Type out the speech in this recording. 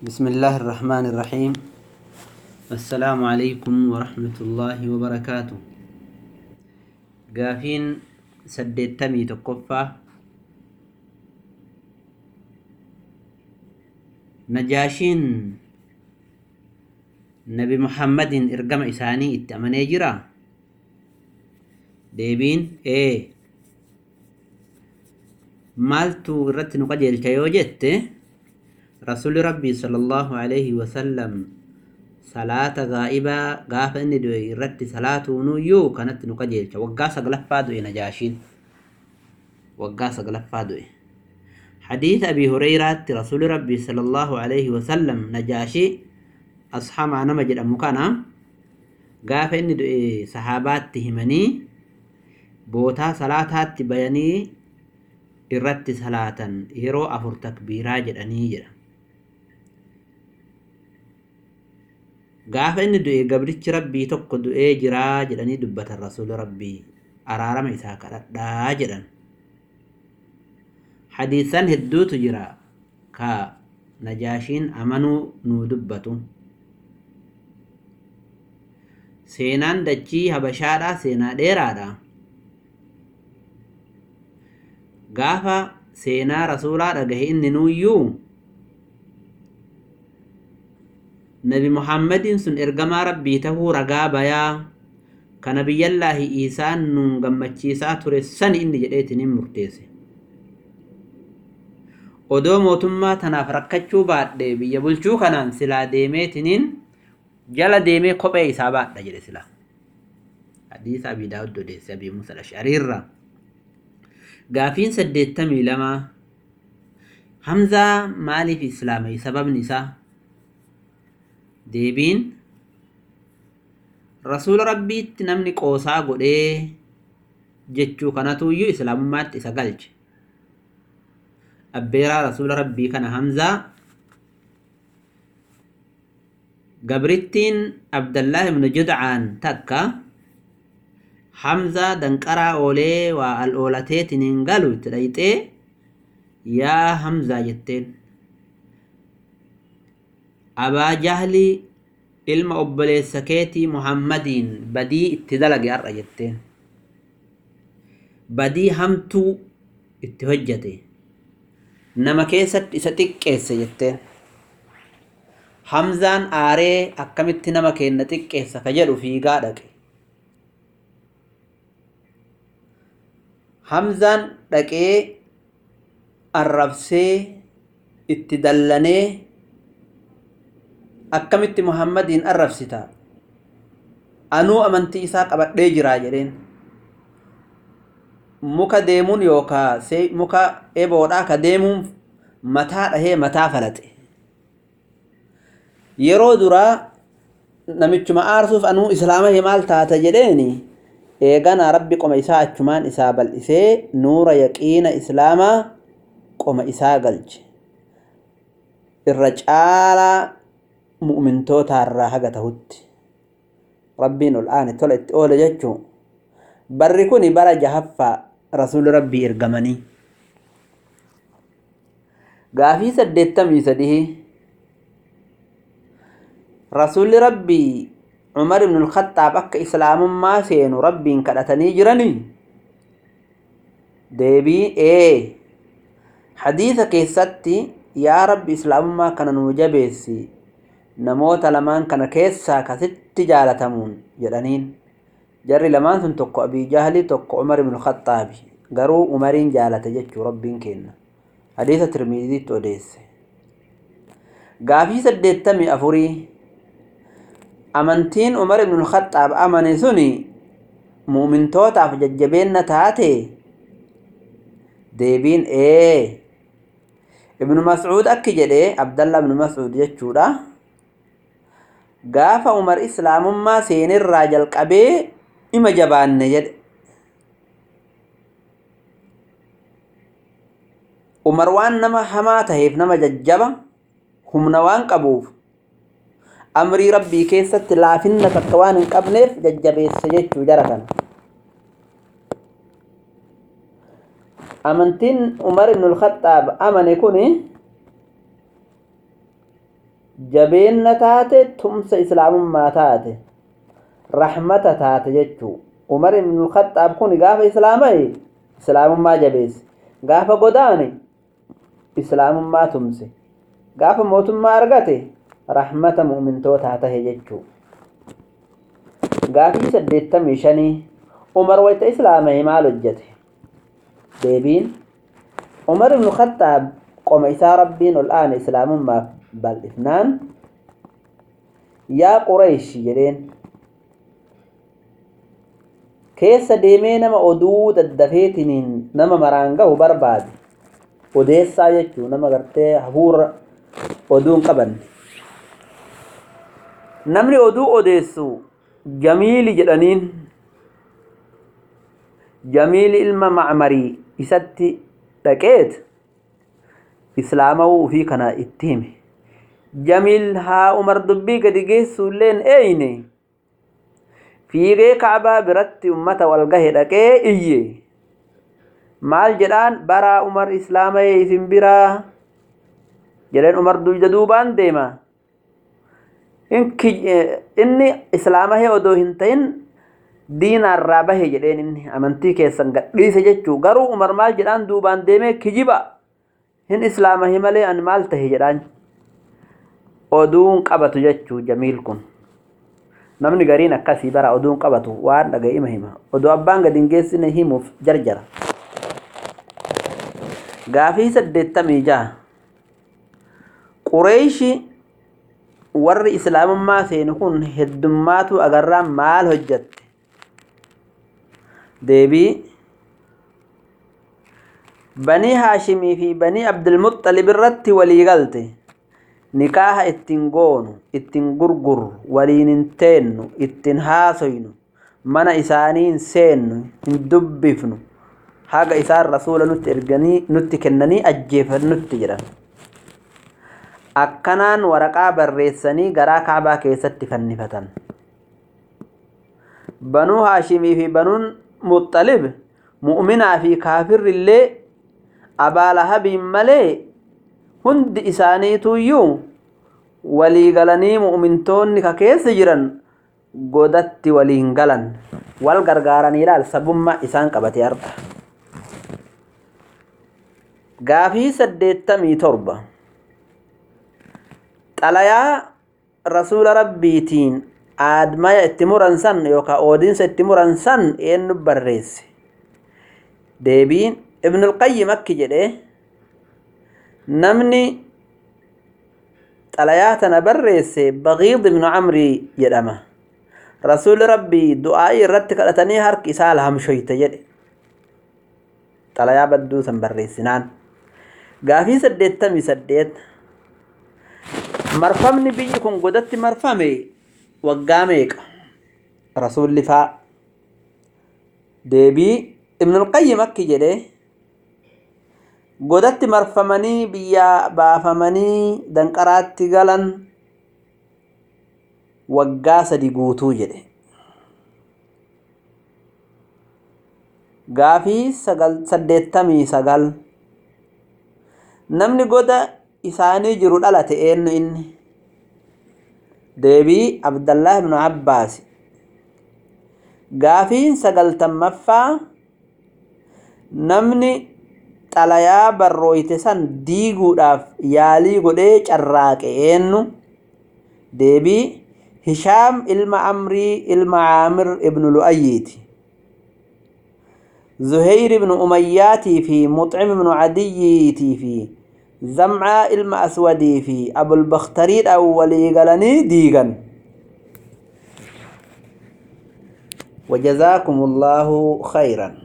بسم الله الرحمن الرحيم السلام عليكم ورحمة الله وبركاته قافين سديتمي تقفى نجاشين نبي محمد إرقم إساني اتأمني جرا deebiin ee maaltu irratti nu qajeelcha yoo jette rasuli rabbii sallallahu alaihi wasallam salaata gaa'ibaa gaafa inni du'e irratti salaatuunuyyuu kanatti nu qajeelcha waggaa saglaffaa du'e najaashiin waggaa saglaffaa du'e حديث أبي هريرة رسول ربي صلى الله عليه وسلم نجاشي أصحاب أنا مجد أمكانا قاف إني دعي صحابات تهمني bootaa salaataatti bayanii irratti salaatan yeroo afur takbiiraa jedhanii jedha. Gaafa inni du'e gabrichi rabbii tokko du'ee jiraa jedhanii dubbatan rasuula rabbii araarama isaa kadhadhaa jedhan. Hadiisan hedduutu jira ka najaashiin amanuu nuu dubbatu. Seenaan dachii habashaadhaa seenaa dheeraadha. gaafa seenaa rasuulaa dhagahe inni nuuyyuu nabi muhammadin sun ergamaa rabbii tahuu ragaa bayaa kana biyyallaahi isaan nuun gammachiisaa ture sani inni jedheetiniin murteesse odoo mootummaa tanaaf rakkachuu baadhe biyya bulchuu kanaan silaa deemeetiniin jala deemee kophee isaa baadha jedhe silaa hadiisa abii daawud odeesse abii musa ashariirraa gaafiin saddeettamii lama hamzaa maaliif islaamay sababni isaa deebiin rasuula rabbiitti namni qoosaa godhee jechuu kanatuyyuu islaamummaatti isa galche abbeeraa rasuula rabbii kana hamzaa gabrittiin abdallah ibnu judcaan takka hamzaa danqaraa oolee waa al oolateetiniin galu itti dhayxee yaa hamzaa jetteen abaa jahli ilma obboleessa keetii muhammadiin badii itti dalage har'a jetteen badii hamtuu itti hojjate nama keessatti isa xiqqeesse jetteen hamzaan aaree akkamitti nama keenna xiqqeessa ka jedhu fiigaa dhaqe hamzaan dhaqee arrabsee itti dallanee akkamitti muhammadiin arrabsita anuu amantii isaa qabadhee jiraa jedheen muka deemuun yookaa muka eboodhaa ka deemuun mataa dhahee mataa falaxe yeroo duraa namichuma aarsuuf anuu islaama maal taata jedheeni eeganaa rabbi qoma isaa achumaan isaa bal'isee nuura yaqiina islaamaa qoma isaa galche irra caalaa mu'mintootaarraa haga tahutti rabbiin ol aane tola itti oole jechuu barri kun bara jahaffaa rasuuli rabbii ergamanii gaafii saddeettamii sadii rasuulli rabbii عمر بن الخطاب أك إسلام ما سينو ربين كدتني جرني ديبي إيه حديث كيستي يا رب إسلام ما كان نوجبيسي نموت لمان كان كيسا كست جالتمون جرانين جري لمان سن تقو أبي جهلي تقو عمر بن الخطاب قرو عمرين جالت جتشو ربين كينا حديث ترمذي توديس قافي سديتمي أفوري amantiin umar ibn khaxaab amane suni mu'mintootaaf jajjabeenna taate deebiin ee ibnu mas'uud akki jedhe abdallah ibnu mas'uud jechuudha gaafa umar islaamummaa seenirraa jalqabee ima jabaanne jedhe umar waan nama hamaa taheef nama jajjaba humna waan qabuuf amrii rabbii keessatti laafinna takka waan hin qabneef jajjabeessa jechuu jara kana amantiin umar ibn al-khaxaab amane kun jabeenna taate tumsa islaamummaa taate rahmata taate jechuu umar ibnul khaxaab kun gaafa islaamaye islaamummaa jabeesse gaafa godaane islaamummaa tumse gaafa mootummaa argate rahmata mu'mintootaa tahe jechuu gaafii saddeettamii shanii umar wayta islaamaye maal hojjete deebiin umar ibnu khaxaab qoma isaa rabbiin ol aane islaamummaaf bal'ifnaan yaa qureesh jedheen keessa deemee nama oduu daddafeetiniin nama maraan gahu barbaade odeessaa jechuu nama gartee hafuura oduun qabanne namni oduu odeessu jamiili jedhaniin jamiili ilma macmarii isatti dhaqeet islaamawuu ufii kana itti hime jamiil haa umar dubbii gadi geessuulleen eeyne fiigee kaabaa biratti ummata wal gahe dhaqee iyye maal jedhaan baraa umar islaamayee isin biraa jedheen umar duyda duubaan deema inni islaamahee odoo hin ta'in diinaarraa bahe jedheen inni amantii keessan gadhiise jechuu garuu umar maal jedhaan duubaan deemee kijiba hin islaamahe malee an maal tahe jedhaan oduun qabatu jechuu jamiil kun namni gariin akkasii bara oduun qabatu waan dhaga'ima hima oduu abbaan gadi hin geessine himuuf jarjara gaafii saddeettamii jaha qureeshi warri islaamummaa seenu kun heddummaatu agarraan maal hojjatte deebii banii haashimii fi banii abdulmuxalib irratti walii galte nikaaha ittiin goonu ittiin gurgurru waliin hin teennu ittiin haasoynu mana isaanii hin seennu hin dubbifnu haga isaan rasuula nutti erganii nutti kennanii ajjeefannutti jedhan akkanaan waraqaa barreessanii garaa kaabaa keessatti fannifatan banuu haashimii fi banuun muxalib mu'minaa fi kaafirri illee abaalahabiin malee hundi isaaniituyyuu walii galanii mu'mintoonni ka keessa jiran godatti waliin galan wal gargaaranii ilaal sabummaa isaan qabate arga gaafii saddeettamii torba xalayaa rasuula rabbiitiin aadmaya itti muran san yookaan oodiinsa itti muran san eenyu barreesse deebiin ibnul qayyim akki jedhe namni xalayaa tana barreesse baqiid ibnu camrii jedhama rasuuli rabbii du'aa'ii irratti kadhatanii harki isaa lahamshoyte jedhe xalayaa badduu san barreessinaan gaafii saddeettamii saddeet marfamni biyyi kun godatti marfame waggaa meeqa rasuulli faa deebii ibnul qayyim akki jedhe godatti marfamanii biyyaa baafamanii danqaraatti galan waggaa sadi guutuu jedhe gaafii saddeettamii sagal namni goda isaanii jiru dhalate eenyu inni deebii abdallah ibnu abbaas gaafiin sagaltammaffaa namni xalayaa barrooyte san diiguudhaaf yaalii godhee carraaqe eenyu deebii hishaam ilma amrii ilma caamir ibnu lu'ayyiiti zuheyr ibnu umayyaatii fi muxcim ibnu cadiyyiitii fi zamcaa ilma aswadii fi abulbakhtariidhaan walii galanii diigan وجزاكم الله خيرا